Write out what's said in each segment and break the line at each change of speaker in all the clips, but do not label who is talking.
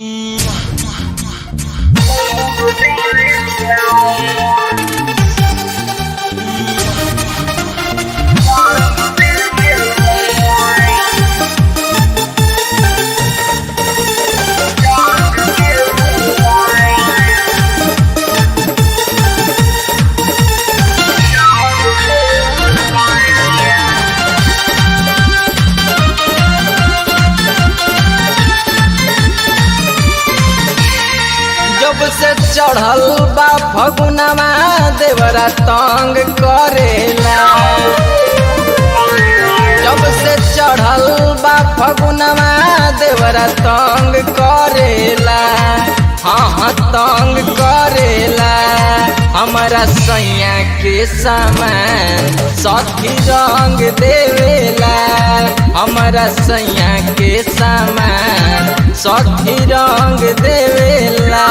जब से चढ़ल बा फगुनवा देवरा तंग करेला जब से चढ़ल बा फगुनवा देवरा तंग करेला हाँ हाँ तंग करेला हमारा सैया के सामान सखी रंग देवेला हमारा सैया के सामान सखी रंग देवेला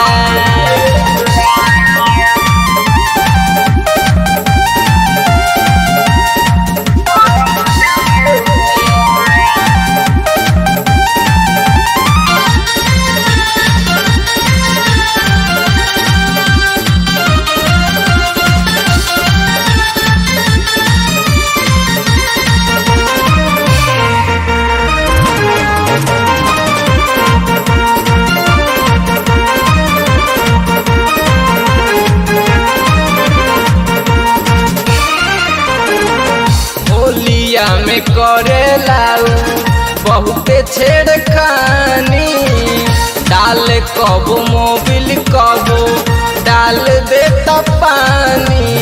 होलिया में करेला उ बहुते छेड़खानी डाल कबो मोबिल कबो डाल देता पानी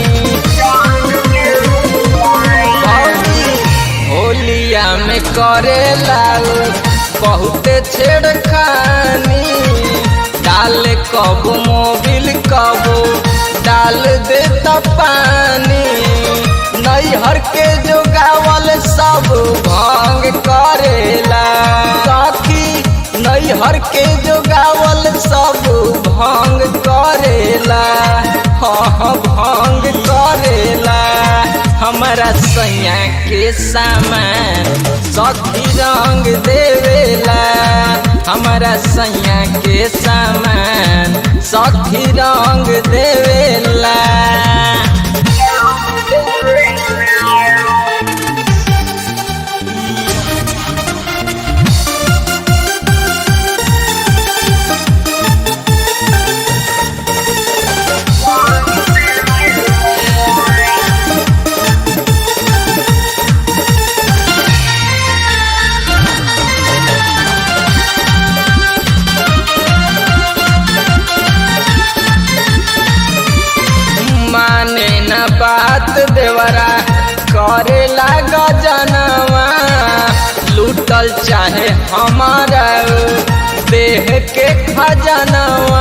भौजी होलिया में करेला उ बहुते छेड़खानी डाल कबो मोबिल कबो डाल देता पानी नैहर के जो गावल सब भंग करेला सखी नैहर के जो गावल सब भंग करेला हाँ हाँ भंग करेला हमारा सैया के सामान सखी रंग देवेला हमारा सैया के सामान सखी रंग देवेला माने न बात देवरा करे लाग जनवा लूटल चाहे हमारा देह के खजनवा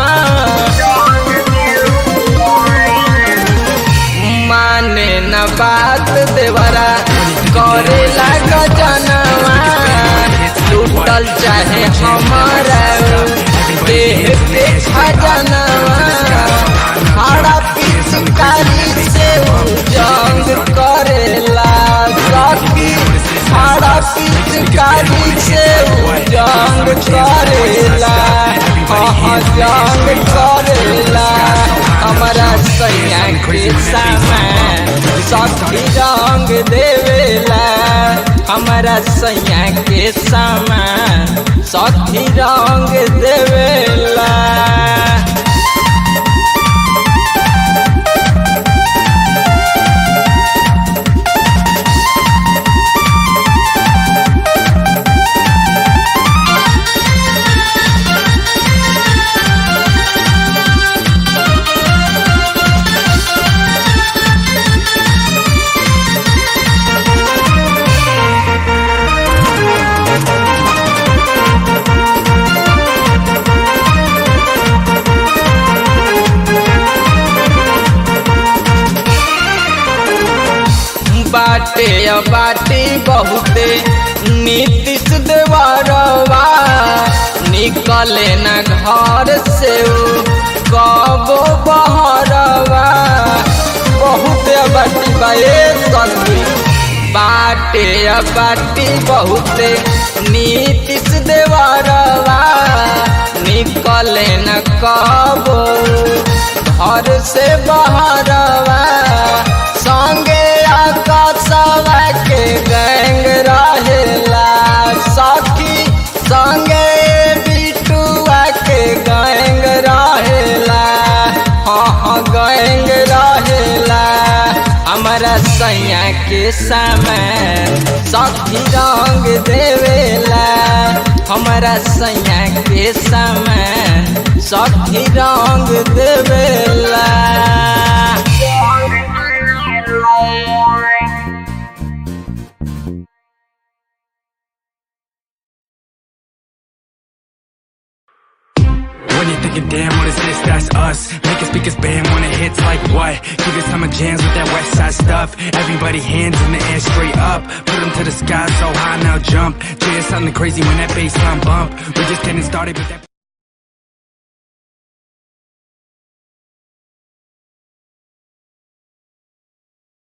माने न बात देवरा करे लाग जनवा लूटल चाहे हमारा देह के खजनवा हरा पिचकारी से जंग करेला सखी हरा पिचकारी से जंग करेला हाँ जंग करेला हमारा सैया के सामान सखी रंग देवेला हमारा सैया के सामान सखी रंग देवेला बाटे बाटी बहुते नीतीश देवरवा निकले न घर से उ कबो बहरवा बहुते बाटी बाए सखी बाटे बाटी बहुते नीतीश देवरवा निक निकले न कबो घर से बहरवा संगे आकाशवा के गैंग रहेला सखी संगे बिटुआ के गैंग रहेला हाँ हाँ गैंग रहेला हमारा सैया के समय सखी रंग देवेला हमारा सैया के समय सखी रंग देवेला
When you're thinking, damn, what is this? That's us. Make us speakers band when it hits like what? Give it summer jams with that west side stuff. Everybody hands in the air straight up. Put them to the sky so high now jump. Jay, something crazy when that bass line bump. We're just getting started with that.